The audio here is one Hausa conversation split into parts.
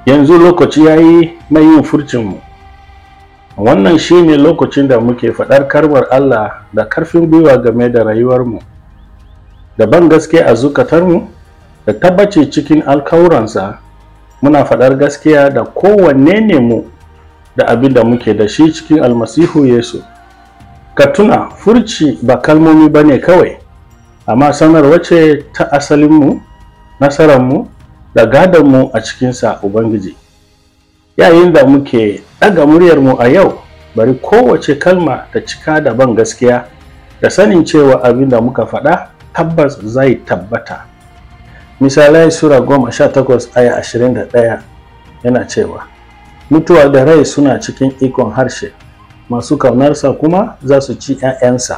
yanzu lokaci ya yi na yin furcinmu wannan shi ne lokacin da muke faɗar karbar Allah da karfin gwiwa game da rayuwarmu da ban gaske a zukatarmu da tabbaci cikin alkawuransa muna faɗar gaskiya da kowanne ne mu da abin da muke da shi cikin almasihu Yesu ka tuna furci ba kalmomi ba ne kawai amma sanarwa ce ta asalinmu nasararmu da gadonmu a cikinsa Ubangiji. Yayin da muke ɗaga muryarmu a yau, bari kowace kalma ta cika da ban gaskiya da sanin cewa abin da muka faɗa tabbas zai tabbata. Misalai Sura goma sha takwas aya ashirin da ɗaya yana cewa, Mutuwa da rai suna cikin ikon harshe, masu kaunarsa kuma za su ci ‘ya'yansa.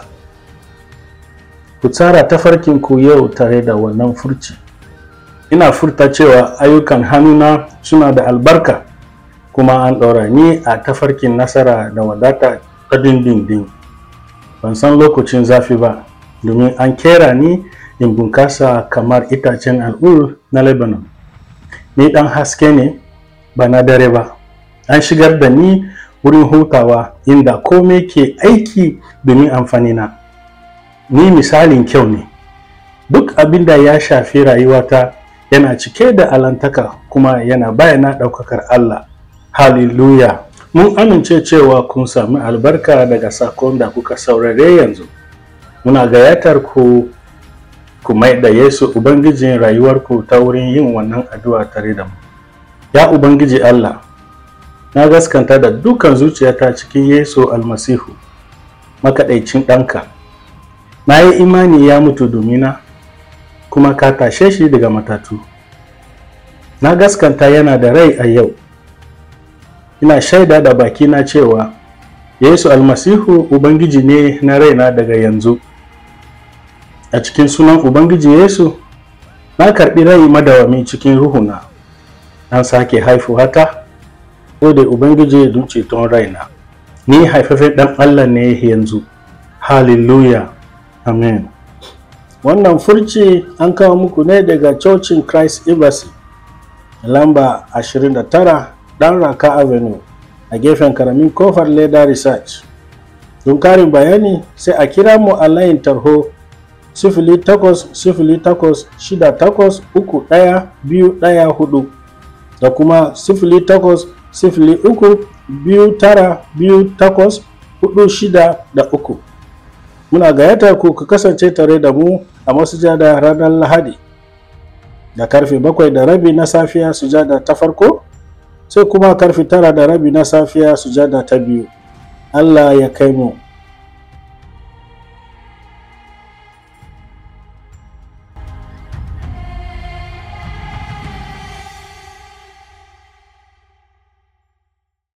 Ku tsara tafarkinku yau tare da wannan furci. ina furta cewa ayyukan hannuna suna da albarka kuma an ɗora ni a tafarkin nasara da wadata ta dindindin ban san lokacin zafi ba domin an kera ni in bunkasa kamar itacen al'ul na lebanon ni ɗan haske ne ba na dare ba an shigar da ni wurin hutawa inda komai ke aiki domin amfanina ni misalin kyau ne duk abin da ya shafi rayuwata yana cike da alantaka kuma yana bayana ɗaukakar Allah. Hallelujah! Mun amince cewa kun sami albarka daga sakon da kuka saurare yanzu. Muna gayyatar ku ku mai da Yesu Ubangijin rayuwarku ta wurin yin wannan addu'a tare da mu. Ya Ubangiji Allah, na gaskanta da dukan zuciyata cikin Yesu almasihu, makaɗaicin ɗanka. Na yi imani ya mutu domina. kuma ka tashe shi daga matatu na gaskanta yana da rai a yau ina shaida da bakina cewa yesu almasihu ubangiji ne na raina daga yanzu a cikin sunan ubangiji yesu na karɓi rai madawami cikin ruhuna an sake haifu hata da ubangiji don ceton raina ni haifafen ɗan allah ne yanzu hallelujah amen wannan furci an kawo muku ne daga cocin christ embassy lamba 29 dan raka avenue a gefen karamin kofar leda research don karin bayani sai a kira mu a layin tarho 08068383114 da kuma 08032928463 muna gayyatar ku ku kasance tare da mu a masujada ranar lahadi da karfe bakwai da rabi na safiya sujada ta farko sai kuma karfe tara da rabi na safiya sujada ta biyu allah ya kai mu